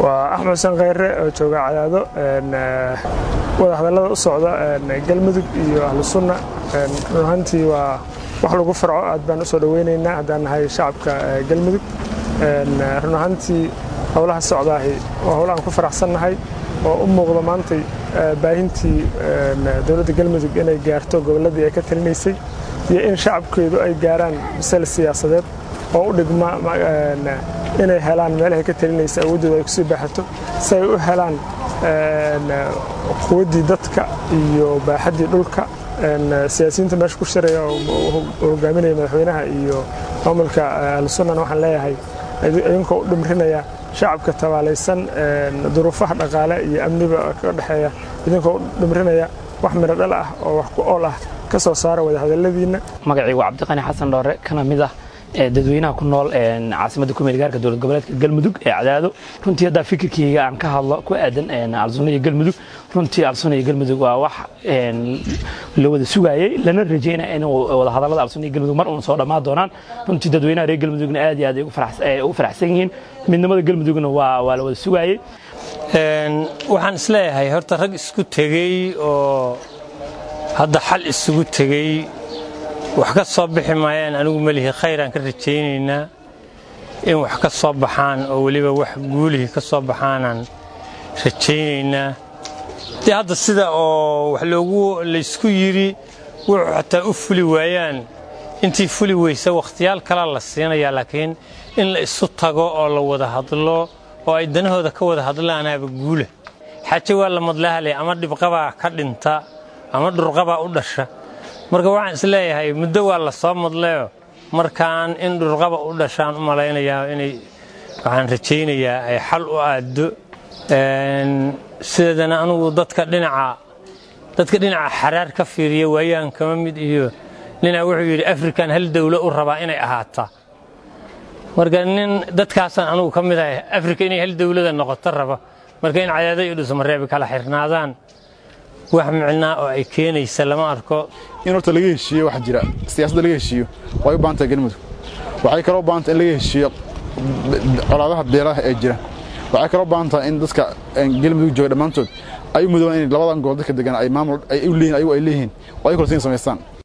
waa axmed xuseen khayre oo jooga cadaado wada hadallada u socda galmudug iyo ahlu sunna run ahaantii waa wax lagu farco aad baan u soo dhoweynaynaa haddaan nahay shacabka galmudug run ahaantii howlaha socdaahi waa howl aan ku faraxsannahay oo u muuqda maantay baahintii dowladda galmudug inay gaarto gobolladii ay ka talinaysay iyo in shacabkeedu ay gaaraan bisal siyaasadeed oo u dhigma inay helaan meelahay ka talinaysa awooddooda ay kusii baaxato si ay u helaan quwaddii dadka iyo baaxaddii dhulka siyaasiyiinta meesha ku shiraya oo hogaaminaya madaxweynaha iyo maamulka ahlusunnana waxaan leeyahay idinkoo u dhimrinaya shacabka tabaalaysan duruufaha dhaqaale iyo amniba ka dhexeeya idinkoo u dhimrinaya wax midho dhal ah oo wax ku ool ah ka soo saara wadahadalladiinna magacii waa cabdiqani xasan dhoore kana mid ah dadweynaha ku nool caasimadda kumeel gaarka dowlad goboleedka galmudug ee cadaado runtii haddaa fikirkeyga aan ka hadlo ku aadan alsuna iyo galmudug runtii alsuna iyo galmudug waa wax la wada sugaayey lana rajeynaya in wadahadallada alsuna iyo galmudug mar uun soo dhammaan doonaan runtii dadweynaha reer galmudugna aad iyo aad ay ugu faraxsan yihiin midnimada galmudugna waa la wada sugaayey waxaan isleeyahay horta rag isku tegey oo hadda xal isugu tegey wax ka soo bixi maayaan anigu melihi khayraan ka rajaynaynaa in wax ka soo baxaan oo weliba wax guulihii ka soo baxaanaan rajaynaynaa dee hadda sida oo wax loogu laysku yidhi wuxuu xataa u fuli waayaan intii fuli weysa wakhtiyaal kalaa la siinayaa laakiin in la isu tago oo la wada hadlo oo ay danahooda ka wada hadlaanaaba guula xaaje waa la madlahalay ama dhibqabaa ka dhinta ama dhurqabaa u dhasha marka waxaan isleeyahay muddo waa la soo madleyo markaan in dhurqaba u dhashaan u malaynayaa inay waxaan rajaynayaa ay xal u aaddo sideedana anugu dadka dhinaca dadka dhinaca xaraar ka fiiriya waayaan kama mid iyo ninaa wuxuu yidhi afrikan hal dawlo u rabaa inay ahaataa marka nin dadkaasaan anugu ka mid ahay afrika inay hal dawlada noqoto raba marka in cadaada iyo dhusmareebi kala xirnaadaan wax micnaa oo ay keenaysa lama arko in horta laga heshiiyo waxa jira siyaasadda laga heshiiyo way u baahan tahay galmudug waxay kaloo u baahan tahay in laga heshiiyo colaadaha beelaha ee jira waxay kaloo u baahan tahay in dadka galmudug jooga dhammaantood ay u mudoobaan in labadan gobol dadka degan ay maamul ay u leeyihin ayagu ay leeyihiin oo ay kaloo siin samaystaan